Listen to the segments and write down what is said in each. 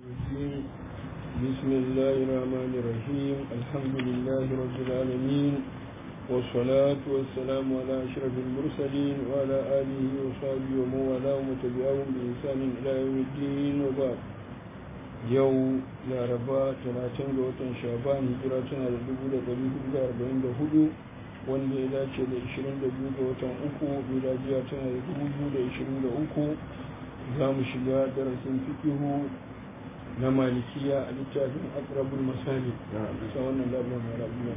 الرجيم. بسم الله الرحمن الرحيم الحمد لله رب العالمين والصلاة والسلام على أشرف المرسلين وعلى آله وصحبه ومن والاه وتبعهم بإحسان إلى يوم الدين وبعد yau laraba talatin ga watan shaban hijira tana da dubu da ɗari hudu da arba'in da hudu wanda ya dace da ishirin da biyu ga watan uku miladiya tana da dubu biyu da ishirin da uku za mu shiga darasin fikihu na malikiya a littafin akrabul masali ta wannan labarin marabiya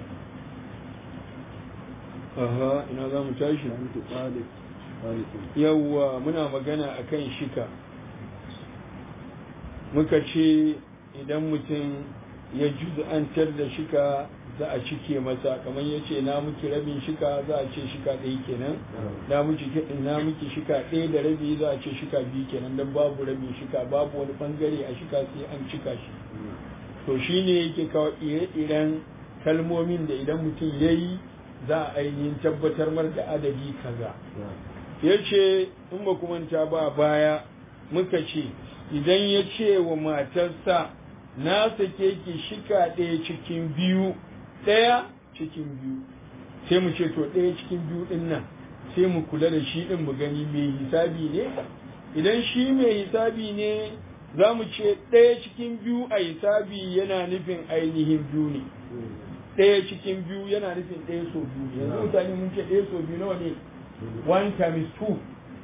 aha ina za mu tashi yawwa muna magana akan shika muka ce idan mutum ya juz'antar da shika za a cike masa kamar ya ce na muki rabin shika za a ce shika ɗaya kenan na muki shika ɗaya da rabi za a ce shika biyu kenan don babu rabin shika babu wani bangare a shika sai an cika shi to shi ne yake kawo ire-iren kalmomin da idan mutum ya yi za a ainihin tabbatar mar da adadi kaza ya ce in ba kuma ta ba baya muka ce idan ya ce wa matarsa na sake ki shika ɗaya cikin biyu ɗaya cikin biyu sai mu ce to ɗaya cikin biyu ɗin nan sai mu kula da shi ɗin mu gani mai hisabi ne idan shi mai hisabi ne za mu ce ɗaya cikin biyu a hisabi yana nufin ainihin biyu ne ɗaya cikin biyu yana nufin ɗaya so biyu ne yanzu mutane mun ce ɗaya so biyu nawa ne one times two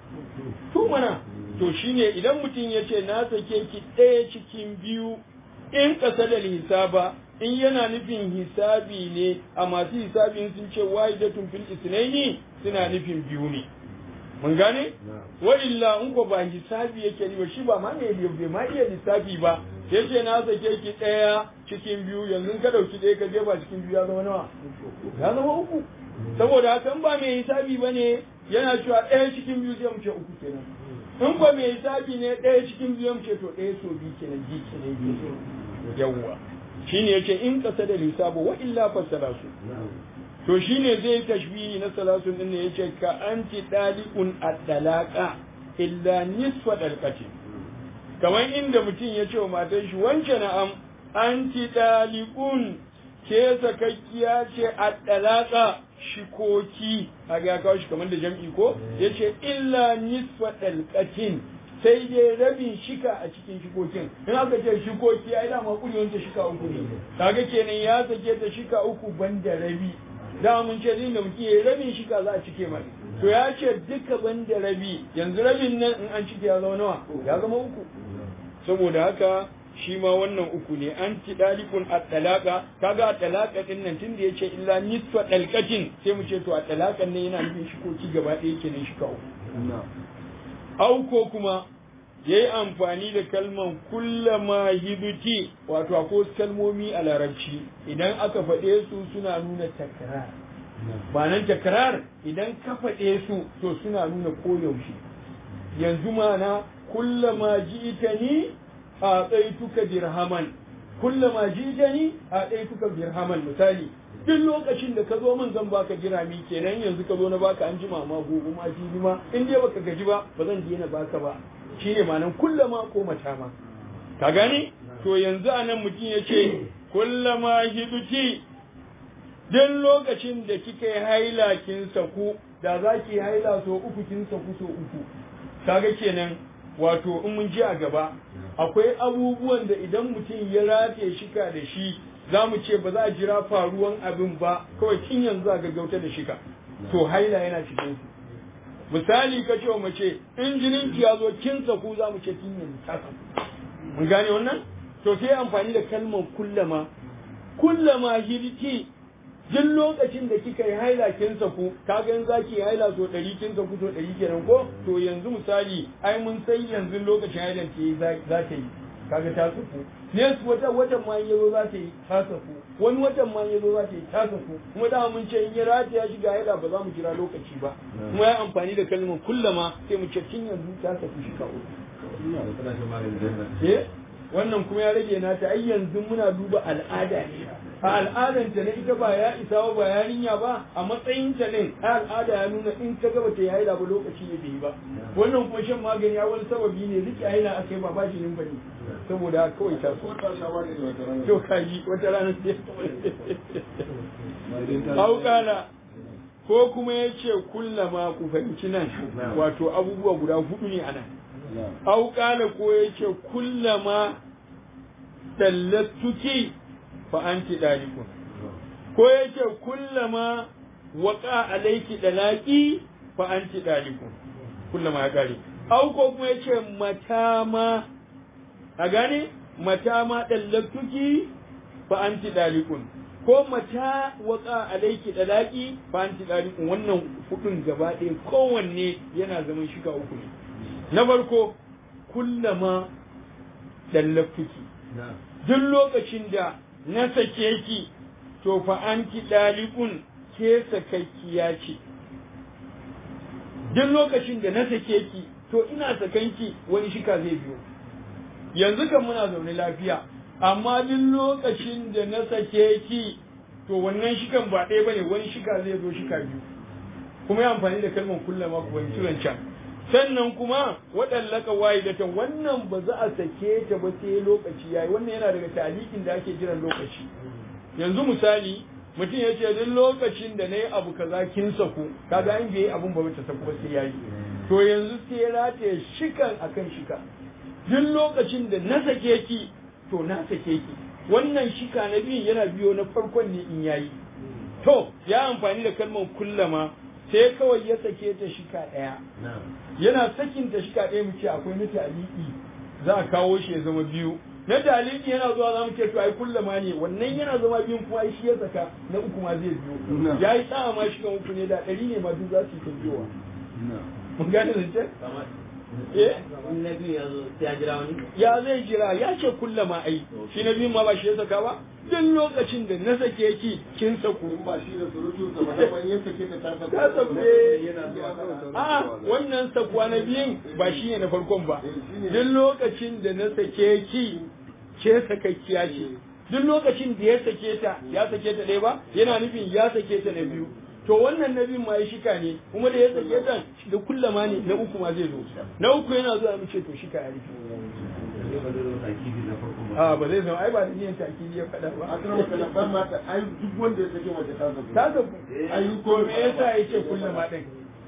two mana to shine idan mutum ya ce na sake ki ɗaya cikin biyu in ƙasa da hisaba in yana nufin hisabi ne a masu hisabin sun ce wahidatun fil isnaini suna nufin biyu ne mun gane wa illa in ko ba hisabi yake ni ba shi ba ma ne bai ma iya lissafi ba ya ce na sake ki ɗaya cikin biyu yanzu ka ɗauki ɗaya ka jefa cikin biyu ya zama nawa ya zama uku saboda haka ba mai hisabi ba ne yana cewa ɗaya cikin biyu zai mu ce uku kenan in ba mai hisabi ne ɗaya cikin biyu mu ce to ɗaya so biyu kenan ji kenan biyu yawwa shine yace in kasa da hisabu wa illa fasala su to shine zai tashbihi na salasun din ne yace ka anti daliqun ad-dalaqa illa nisfa dalqati kamar inda mutum ya ce wa matar shi wance na'am anti daliqun ke sakakkiya ce ad-dalaqa shikoki a ga kawo shi kamar da jam'i ko yace illa nisfa dalqatin sai dai rabin shika a cikin shikokin in aka ce shikoki ai dama kuri wanda shika uku ne kaga kenan ya sake ta shika uku banda rabi da mun ce din da muke rabin shika za a cike mai to ya ce duka banda rabi yanzu rabin nan in an cike ya zama nawa ya zama uku saboda haka shi ma wannan uku ne an ci dalikun a talaka kaga a talaka din nan tun da yace illa nisfa dalqatin sai mu ce to a talakan ne yana nufin shikoki gaba ɗaya kenan shika uku au ko kuma ya yi amfani da kalman kullama hibuti wato akwai kalmomi a larabci idan aka faɗe su suna nuna takrar ba nan takrar idan ka faɗe su to suna nuna koyaushe yanzu mana kullama ji'tani a tsaituka dirhaman kullama ji'tani a tsaituka dirhaman misali duk lokacin da ka zo min zan baka dirhami kenan yanzu ka zo na baka an jima ma gobe ma jibi ma in dai baka gaji ba ba zan daina baka ba shine ma'anan kullama ko mata ma ka gani to yanzu anan mutum ya ce kullama hiduti duk lokacin da kika yi haila kin saku da za ki haila so uku kin saku so uku kaga kenan wato in mun ji a gaba akwai abubuwan da idan mutum ya rataye shika da shi za mu ce ba za a jira faruwan abin ba kawai kin yanzu a gaggauta da shika to haila yana cikin su misali ka ce wa mace in jinin ki ya zo kin saku za mu ce kin yanzu ta saku mun gane wannan to sai amfani da kalmar kullama kullama hirki duk lokacin da kika yi haila kin saku kaga in zaki yi haila so ɗari kin saku so ɗari kenan ko to yanzu misali ai mun san yanzu lokacin hailan ki za ta yi kaga ta saku ne wata watan ma yazo za ta yi ta saku wani watan ma yazo za ta yi ta saku kuma da mun ce in ya rata ya shiga haila ba za mu jira lokaci ba kuma ya amfani da kalmar kullama sai mu ce kin yanzu ta saku shi ka eh wannan kuma ya rage nata ai yanzu muna duba al'ada ne a al'adanta na ita ba ya isa ba ba yarinya ba a matsayin ta ne a al'ada ya nuna in ta gaba ta yayi ba lokaci ne bai yi ba wannan kuma shan magani ya wani sababi ne rike haila aka yi ba ba shi nin bane saboda kawai ta so to kaji wata rana sai haukala ko kuma ya ce kullama ku fahimci nan wato abubuwa guda hudu ne a nan haukala ko ya ce kullama tallattuki fa anti dalikun ko ya ce kullama waka alaiki dalaki fa anti dalikun kullama ya kare au ko kuma ya ce matama a gane matama tallattuki fa anti dalikun ko mata waka alaiki dalaki fa anti dalikun wannan hudun gaba ɗaya kowanne yana zaman shika uku ne na farko kullama dallaftuki duk lokacin da na sake ki to fa anti dalikun ke sakakkiya ce duk lokacin da na sake ki to ina sakanki wani shika zai biyo yanzu kan muna zaune lafiya amma duk lokacin da na sake ki to wannan shikan ba ɗaya bane wani shika zai zo shika biyu kuma ya amfani da kalmar kullama ku wani turan can sannan kuma waɗallaka wahidatan wannan ba za a sake ta ba sai lokaci yayi wannan yana daga talikin da ake jiran lokaci yanzu misali mutum ya ce duk lokacin da na yi abu kaza kin saku kaga in bai yi abun ba ta saku ba sai yayi to yanzu sai ya rataye shikan akan shika duk lokacin da na sake ki to na sake ki wannan shika na biyu yana biyo na farkon ne in yayi to ya amfani da kalmar kullama sai kawai ya sake ta shika ɗaya yana sakin ta shika ɗaya mu ce akwai na taliki za a kawo shi ya zama biyu na taliki yana zuwa za mu ce to ai kullama ne wannan yana zama biyun kuma ai shi ya saka na uku ma zai biyo ya yi tsawa ma shi kan uku ne da ɗari ne ma duk za su yi ta biyowa mun gane zance ya zai jira ya ce kullama ai shi na biyun ma ba shi ya saka ba duk lokacin da na sake ki kin saku ba shi da surutu da musamman ya sake ta ta ta saku a wannan sakuwa na biyun ba shi ne na farkon ba duk lokacin da na sake ki ke sakakkiya ce duk lokacin da ya sake ta ya sake ta ɗaya ba yana nufin ya sake ta na biyu to wannan na biyun ma ya shika ne kuma da ya sake ta da kullama ne na uku ma zai zo na uku yana zuwa mu ce to shika ya rufe a ba zai zama ai ba da niyan takidi ya faɗa ba a kan wata lambar mata ai duk wanda ya sake waje ta zabu ta zabu ai ko me yasa yace kullama din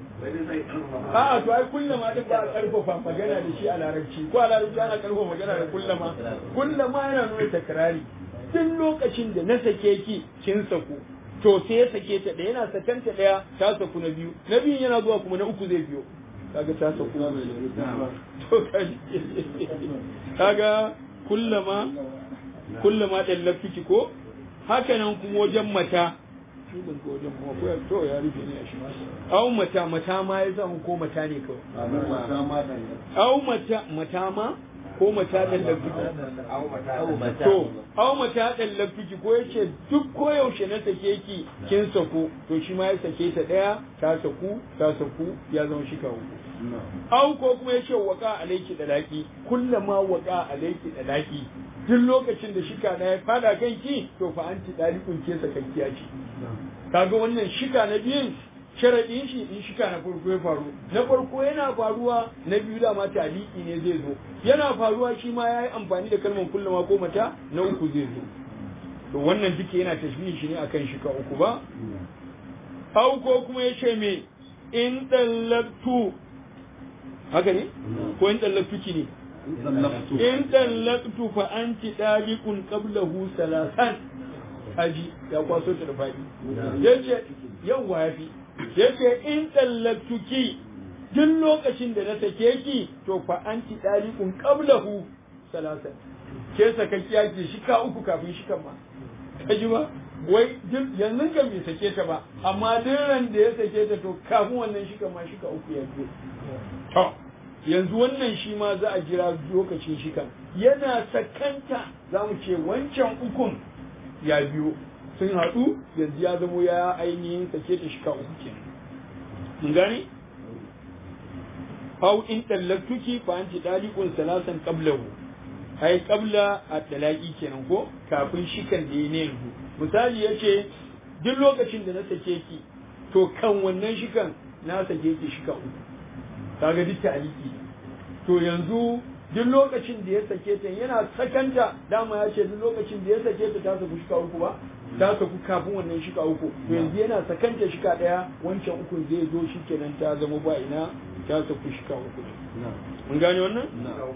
a'a to ai kullama din ba a karfafa magana da shi a larabci ko a larabci ana karfafa magana da kullama kullama yana nuna takrari duk lokacin da na sake ki kin saku to sai ya sake ta ɗaya yana sakanta ɗaya ta saku na biyu na biyun yana zuwa kuma na uku zai biyo kaga ta saku to kaji kaga kullama kullama dallafiki ko haka nan kuma wajen mata shi ban ga wajen kuma ko to ya rufe ne a shi au mata mata ma ya zama ko mata ne kawai au mata mata ma ko mata dallafiki to au mata dallafiki ko yace duk koyaushe na sake ki kin sako to shi ma ya sake ta daya ta saku ta saku ya zama shi kawo au ko kuma ya ce waka alaiki da laki kullama waka alaiki da laki duk lokacin da shika na ya fada kan ki to fa anti dalikun ke sakakkiya ce kaga wannan shika na biyun sharadin shi in shika na farko ya faru na farko yana faruwa na biyu da ma taliki ne zai zo yana faruwa shi ma yayi amfani da kalmar kullama ko mata na uku zai zo to wannan duke yana tashbihi shi ne akan shika uku ba au ko kuma ya ce me in dallatu haka ne ko in tsallaktuki ne in tsallaktu fa anti dabiqun qablahu salasan aji ya kwaso ta da fadi yace yawa yafi yace in tsallaktuki duk lokacin da na sake ki to fa anti dabiqun qablahu salasan ke sakakkiya ke shika uku kafin shikan ma kaji ba wai yanzu kan bai sake ta ba amma duk ran da ya sake ta to kafin wannan shika ma shika uku ya biyo to yanzu wannan shi ma za a jira lokacin shikan yana sakanta za mu ce wancan ukun ya biyo sun haɗu yanzu ya zamo ya ainihin sake ta shika uku kenan mun gane aw in tallaktuki fa anti daliqun salasan qablahu ai qabla at-talaqi kenan ko kafin shikan da ne yanzu misali yace duk lokacin da na sake ki to kan wannan shikan na sake ki shika uku kaga duk ta'aliki to yanzu duk lokacin da ya sake ta yana sakanta dama ya ce duk lokacin da ya sake ta ta saku shika uku ba ta saku kafin wannan shika uku to yanzu yana sakanta shika daya wancan ukun zai zo shi kenan ta zama ba ina ta saku shika uku mun gane wannan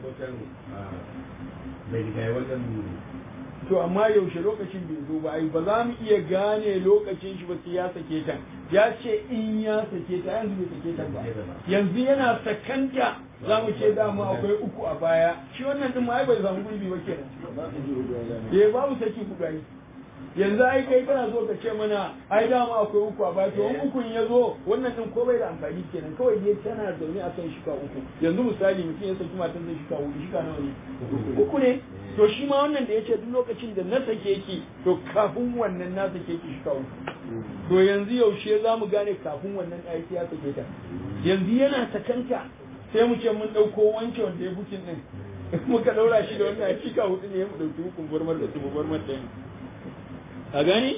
bai riga ya wannan to amma yaushe lokacin bai zo ba ai ba za mu iya gane lokacin shi ba sai ya sake ta ya ce in ya sake ta yanzu bai sake ta ba yanzu yana sakanta za mu ce dama akwai uku a baya shi wannan din ma ai bai samu gurbi ba kenan eh babu saki hudu ai yanzu ai kai kana so ka ce mana ai dama akwai uku a baya to in ukun ya zo wannan din ko bai da amfani kenan kawai dai tana zaune a kan shika uku yanzu misali mutum ya saki matan zai shika hudu shika nawa ne uku ne to shi ma wannan da ya ce duk lokacin da na sake ki to kafin wannan na sake ki shika uku to yanzu yaushe za mu gane kafin wannan aiki ya sake ta yanzu yana sakanta sai mu ce mun ɗauko wancan wanda ya bukin ɗin muka ɗaura shi da wannan a shika hudu ne mu ɗauki hukun gwarmar da su gwarmar ɗin a gani?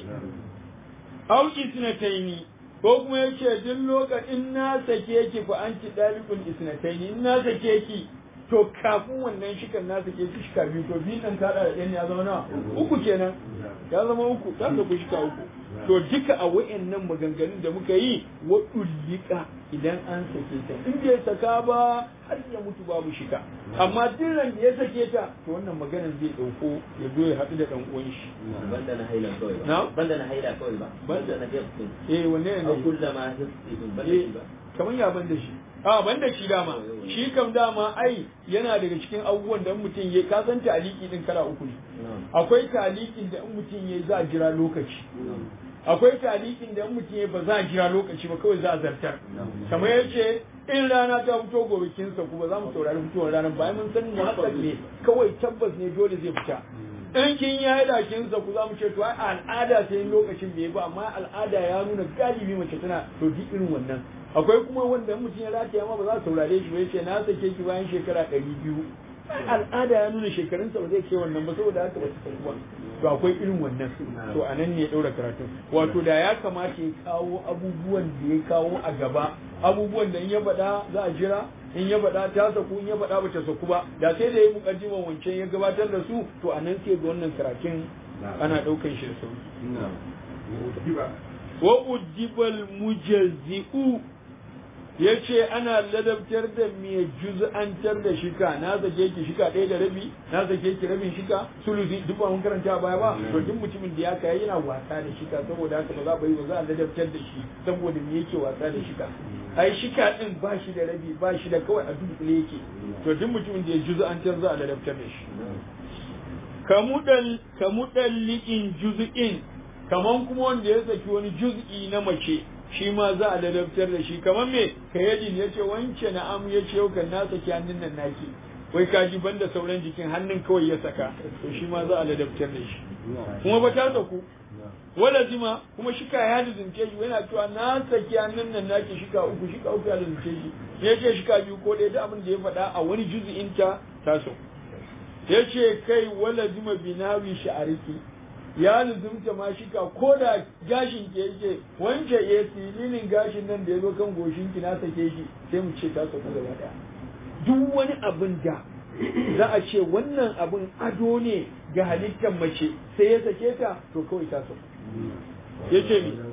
Auki isnataini ko kuma ya ce duk lokacin na sake ki fa an ci dalikun isnataini in na sake ki to kafin wannan shikan na sake ki shika biyu to biyun nan kada da ɗan ya zama nawa uku kenan ya zama uku ta saku shika uku to duka a wa'annan maganganun da muka yi wa dullika idan an sake ta in bai saka ba har ya mutu babu shika amma duk da ya sake ta to wannan maganar zai dauko ya zo ya haɗu da dan uwan shi banda na haila kawai ba Na? banda na haila kawai ba banda na hifsin eh wanne ne au kullama hifsin banda shi ba kamar ya ban da shi a ban da shi dama shi kam dama ai yana daga cikin abubuwan da in mutum ya ka san taliki din kala uku ne akwai talikin da in mutum ya za a jira lokaci akwai talikin da in mutum ya ba za a jira lokaci ba kawai za a zartar kamar ya ce in rana ta fito gobe kin sa kuma za mu saurari fitowar ranar bayan mun san muhakkak ne kawai tabbas ne dole zai fita in kin ya yi dakin sa ku za mu ce to ai al'ada sai lokacin bai ba amma al'ada ya nuna galibi mace tana to duk irin wannan akwai kuma wanda mutum ya rataya ma ba za su saurare shi ba yace na sake ki bayan shekara ɗari biyu al'ada ya nuna shekarunsa ba zai kai wannan ba saboda haka ba su san ba to akwai irin wannan to a nan ne ya ɗaura karatun wato da ya kamata ya kawo abubuwan da ya kawo a gaba abubuwan da in ya faɗa za a jira in ya faɗa ta saku in ya faɗa ba ta saku ba da sai da ya yi mukaddiman wancan ya gabatar da su to a nan sai ga wannan karatun ana ɗaukan shi da sauki wa udibal mujazzi'u ya ce ana ladabtar da mai juz'antar da shika na zake ki shika ɗaya da rabi na zake ki rabin shika sulusi duk ba mun karanta baya ba to duk mutumin da ya kai yana wasa da shika saboda haka ba za ba yi ba za a ladabtar da shi saboda me yake wasa da shika ai shika din ba shi da rabi ba shi da kawai a dunkule yake to duk mutumin da ya juz'antar za a ladabtar da shi kamudan kamudan liqin juz'in kaman kuma wanda ya saki wani juz'i na mace shi ma za a ladabtar da shi kamar me kayadin ya ce wance na'am ya ce yau kan na saki hannun nan naki wai kaji banda sauran jikin hannun kawai ya saka to shi ma za a ladabtar da shi kuma ba ta saku wala zima kuma shika ya lizince shi yana cewa na saki hannun nan naki shika uku shika uku ya lizince shi ya ce shika biyu ko ɗaya da abin da ya faɗa a wani juzu'in ta ta saku ya ce kai wala zima binawi sha'ariki ya luzumta ma shika ko da gashin ke yake wance ya filinin gashin nan da ya zo kan goshin ki na sake shi sai mu ce ta saku gaba daya duk wani abin da za a ce wannan abin ado ne ga halittar mace sai ya sake ta to kawai ta saku ya ce mi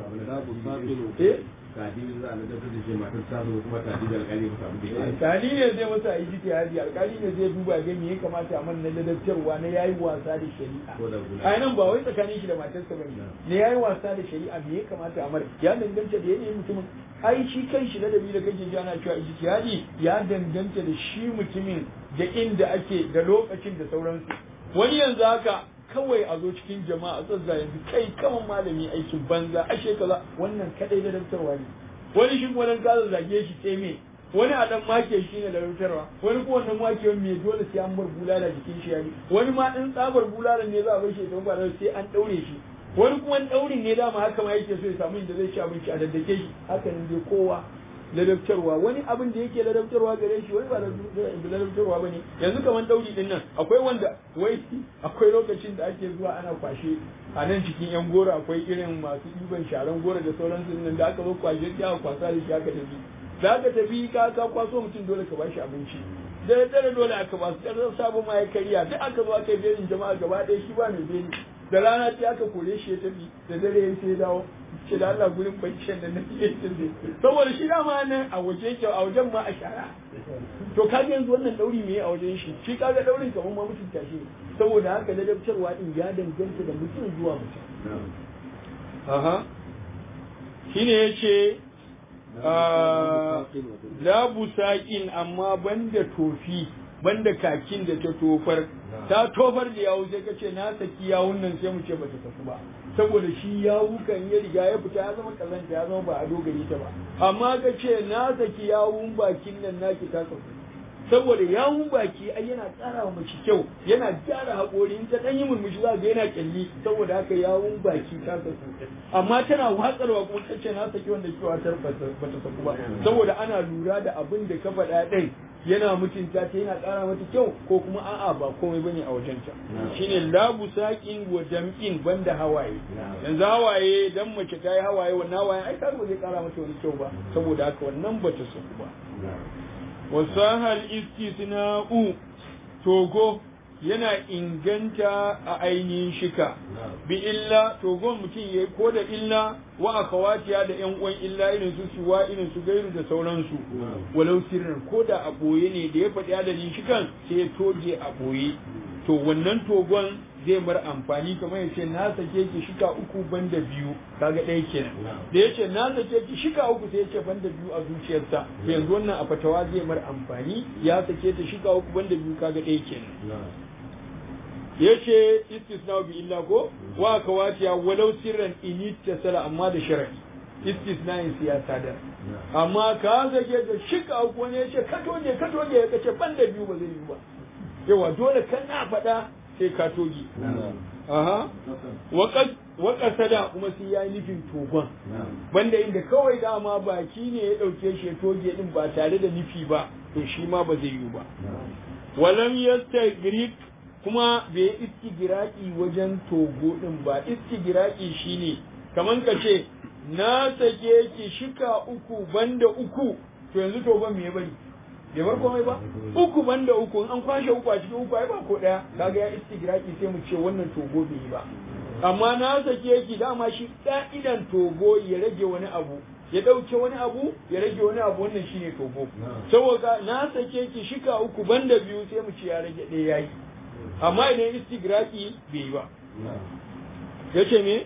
eh kadi za a ladabtar da shi matar ta zo kuma kadi da alƙali ba samu da alƙali ne zai masa yi jiki haji alƙali ne zai duba ga me ya kamata a manna ladabtarwa na yayi wasa da shari'a a nan ba wai tsakanin shi da matarsa bane ne yayi wasa da shari'a me ya kamata a mar ya danganta da yanayin mutumin ai shi kan shi ladabi da kake ji ana cewa ijtihadi ya danganta da shi mutumin da inda ake da lokacin da sauransu wani yanzu haka kawai a zo cikin jama'a tsazza yanzu kai kaman malami aikin banza ashe kaza wannan kadai da daftarwa ne wani shi kuma dan kaza zage shi sai me wani a dan make shi ne da daftarwa wani kuma wannan make me dole sai an bar bulala jikin shi yani wani ma in tsabar bulala ne za a bar shi don ba sai an daure shi wani kuma daurin ne dama haka ma yake so ya samu inda zai ci abinci a daddake shi haka ne dai kowa ladabtarwa wani abin da yake ladabtarwa gare shi wani ba ladabtarwa ba ne yanzu kamar dauri din nan akwai wanda wai akwai lokacin da ake zuwa ana kwashe a nan cikin yan goro akwai irin masu ɗiban sharan goro da sauransu nan da aka zo kwashe sai aka kwasa da shi aka tafi da aka tafi ka ka kwaso mutum dole ka bashi abinci da dare dole aka ba su ƙarfin sabon ma ya karya duk aka zo aka yi belin jama'a gaba ɗaya shi ba mai beli da rana ta aka kore shi ya tafi da dare ya sai dawo ce da Allah gurin baccin da na fiye saboda shi dama nan a waje yake a wajen ma a shara to kaga yanzu wannan dauri me a wajen shi shi kaga daurin kamar ma mutunta shi saboda haka ladabtarwa din ya danganta da mutum zuwa mutum aha shine yace la busaqin amma banda tofi banda kakin da ta tofar ta tofar da yawu sai kace na saki yawun nan sai mu ce bata tafi ba saboda shi yawu kan ya riga ya fita ya zama kazanta ya zama ba a dogari ta ba amma kace na saki yawun bakin nan naki ta tafi saboda yawun baki ai yana ƙara wa mace kyau yana gyara haƙori in ta ɗan yi murmushi za ga yana kyalli saboda haka yawun baki ta tafi amma tana watsarwa kuma kace na saki wanda kewa ta bata saku ba saboda ana lura da abin da ka faɗa ɗin yana mutunta ta yana ƙara mata kyau ko kuma a'a ba komai bane a wajenta shine labu saƙin wa jam'in banda hawaye yanzu hawaye dan mace ta yi hawaye wannan hawaye ai ka ba zai ƙara mata wani kyau ba saboda haka wannan bata saku ba wasahal istisna'u togo yana inganta a ainihin shika bi illa togon mutum ya ko da illa wa akawatiya da yan uwan illa irin su suwa irin su gairu da sauransu walau sirrin ko da a boye ne da ya faɗi adadin shikan sai ya toge a boye to wannan togon zai mar amfani kamar yace na sake ki shika uku banda biyu kaga ɗaya kenan da yace na sake ki shika uku sai yace banda biyu a zuciyarsa to yanzu wannan a fatawa zai mar amfani ya sake ta shika uku banda biyu kaga ɗaya kenan yace istisna bi illa ko wa kawatiya walau sirran in tasala amma da sharadi istisna in siyasa da amma ka sake ta shika uku ne yace ka toje ka toje ya kace banda biyu ba zai yi ba yawa dole kana faɗa sai ka toge. Aha. Waƙar da kuma sai ya yi nufin togon. Banda inda kawai dama baki ne ya ɗauke shi ya toge ɗin ba tare da nufi ba, to shi ma ba zai yi ba. Walam yasta Greek kuma bai yi istigiraki wajen togo ɗin ba, istigiraki shi ne, kamar ka ce, na sake ki shika uku banda uku, to yanzu togon me ya bari? bai bar komai ba uku banda uku an kwashe uku a cikin uku ai ba ko daya kaga ya istigraki sai mu ce wannan togo bai yi ba amma na sake ki dama shi ka'idan togo ya rage wani abu ya dauke wani abu ya rage wani abu wannan shine togo saboda na sake ki shika uku banda biyu sai mu ce ya rage ɗaya yayi amma idan istigraki bai yi ba yace me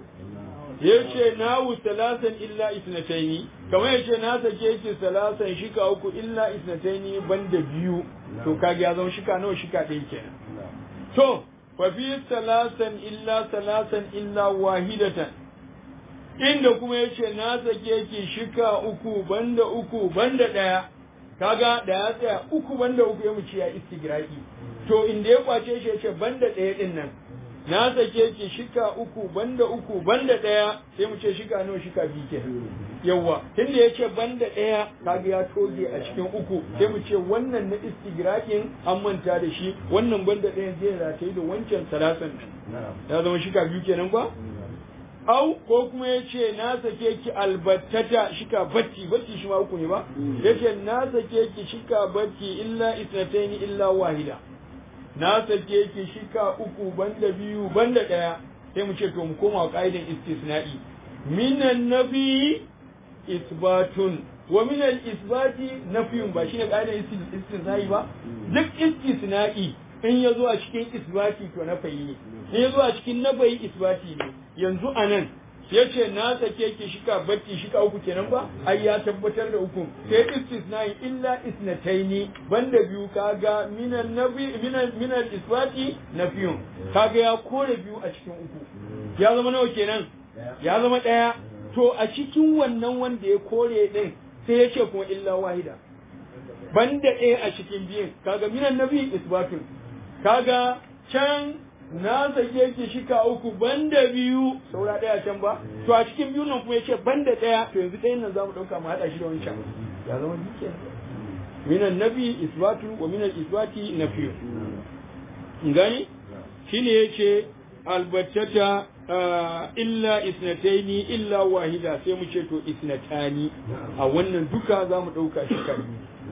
yace nawu salasan illa isnataini kamar yace na sake yake salasan shika uku illa isnataini banda biyu to kage ya zama shika nawa shika ɗaya kenan to fa fi salasan illa salasan illa wahidatan inda kuma yace na sake yake shika uku banda uku banda ɗaya kaga da ya tsaya uku banda uku ya mu ce ya istigraki to inda ya kwace shi yace banda ɗaya din nan na sake ki shika uku banda uku banda ɗaya sai mu ce shika nawa shika biyu ke yawa tunda ya ce banda ɗaya kaga ya toge a cikin uku sai mu ce wannan na istigrakin an manta da shi wannan banda ɗaya zai rataye da wancan salasan nan ya zama shika biyu kenan ba au ko kuma ya ce na sake ki albattata shika batti batti shi ma uku ne ba ya ce na sake ki shika batti illa isnataini illa wahida na sake ki shika uku banda biyu banda ɗaya sai mu ce to mu koma ƙa'idan istisna'i minan nafi isbatun wa minal isbati nafiyun ba shine ƙa'idan istisna'i ba duk istisna'i in ya zo a cikin isbati to nafayi ne in ya zo a cikin nafayi isbati ne yanzu a nan ya ce na sake ki shika batti shika uku kenan ba ai ya tabbatar da uku sai istisnai illa isnataini banda biyu kaga minan nabi minan minan isbati nafiyun kaga ya kore biyu a cikin uku ya zama nawa kenan ya zama daya to a cikin wannan wanda ya kore din sai ya ce kuma illa wahida banda ɗaya a cikin biyun kaga minan nabi isbatun kaga can na sake ki shika uku banda biyu saura ɗaya can ba to a cikin biyun nan kuma yace banda ɗaya to yanzu ɗayan nan zamu ɗauka mu haɗa shi da wancan ya zama duke minan nabi isbatu wa minan isbati nafiyu gani shine yace albattata illa isnataini illa wahida sai mu ce to isnatani a wannan duka za mu ɗauka shi kan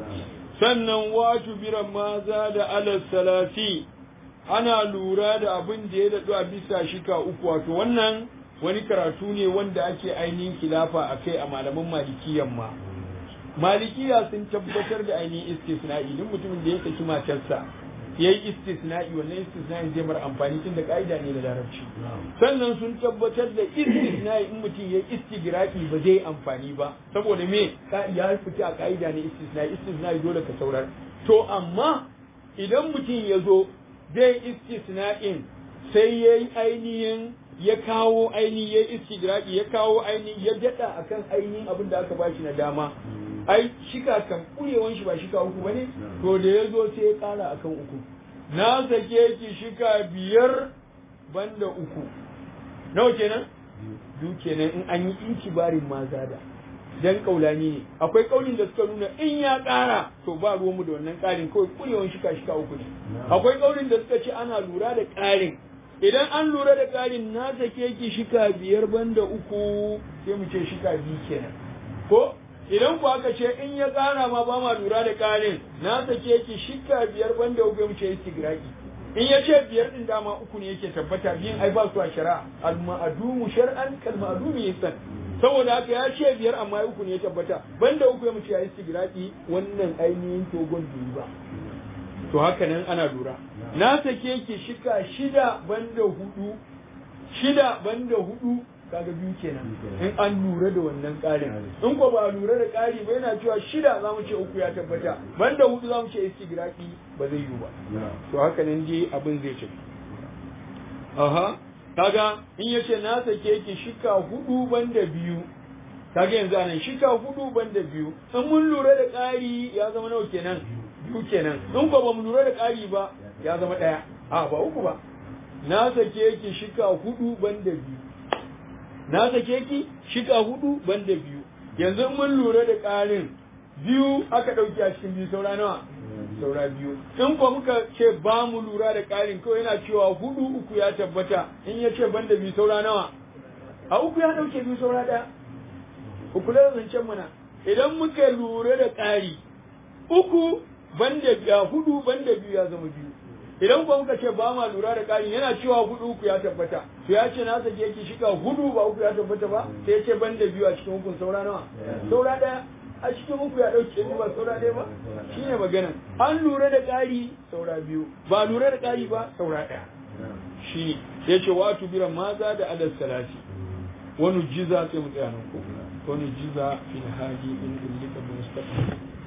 sannan waju biran maza da alal salasi ana lura da abin da ya daɗu a bisa shika uku wato wannan wani karatu ne wanda ake ainihin kilafa a kai a malaman malikiyan ma malikiya sun tabbatar da ainihin istisna'i duk mutumin da ya saki matarsa ya yi istisna'i wannan istisna'i zai mara amfani tun da ka'ida ne da larabci sannan sun tabbatar da istisna'i in mutum ya yi istigraki ba zai amfani ba saboda me ya fita a ka'ida ne istisna'i istisna'i dole ka saurar to amma idan mutum ya zo zai istisna'in sai ya yi ainihin ya kawo ainihin ya istigraki ya kawo ainihin ya daɗa akan ainihin abin da aka bashi na dama ai shika kan kurewan shi ba shika uku bane to da ya zo sai ya kara akan uku na sake ki shika biyar banda uku nawa kenan biyu kenan in an yi inkibarin maza da dan kaulani ne akwai kaulin da suka nuna in ya kara to ba ruwan mu da wannan karin kawai kurewan shika shika uku ne akwai kaulin da suka ce ana lura da karin idan an lura da karin na sake ki shika biyar banda uku sai mu ce shika biyu kenan ko idan ku aka ce in ya ƙara ma ba ma lura da ƙarin na sake ki shika biyar banda uku mu ce istigraki in ya ce biyar din dama uku ne yake tabbata biyan ai ba su a shari'a al ma'adumu shar'an kal ma'adumi yasan saboda haka ya ce biyar amma uku ne ya tabbata banda uku ya mu ce istigraki wannan ainihin togon bai ba to haka nan ana lura na sake ki shika shida banda hudu shida banda hudu kaga biyu kenan in an lura da wannan ƙarin in ko ba lura da ƙari ba yana cewa shida za mu ce uku ya tabbata banda hudu za mu ce istigraki ba zai yiwu ba to haka nan dai abin zai ce aha kaga in ya ce na sake ki shika hudu banda biyu kaga yanzu anan shika hudu banda biyu in mun lura da ƙari ya zama nawa kenan biyu kenan in ko ba mu lura da ƙari ba ya zama ɗaya a ba uku ba na sake ki shika hudu banda biyu na sake ki shika hudu banda biyu yanzu mun lura da ƙarin biyu aka ɗauki a cikin biyu saura nawa saura biyu in ko muka ce ba mu lura da ƙarin kawai yana cewa hudu uku ya tabbata in ya ce banda biyu saura nawa a uku ya ɗauke biyu saura ɗaya uku da zancen mana idan muka lura da ƙari uku banda biya hudu banda biyu ya zama biyu idan kuma muka ce ba ma lura da ƙari yana cewa hudu uku ya tabbata to ya ce na sake yake shiga hudu ba uku ya tabbata ba sai ya ce ban da biyu a cikin hukun saura nawa saura ɗaya a cikin uku ya ɗauke biyu ba saura ɗaya ba shine maganan an lura da ƙari saura biyu ba lura da ƙari ba saura ɗaya shi ya ce watu bira maza da adal salati wani jiza sai mu tsaya nan ko wani jiza fil hadi in illika bi mustaqbal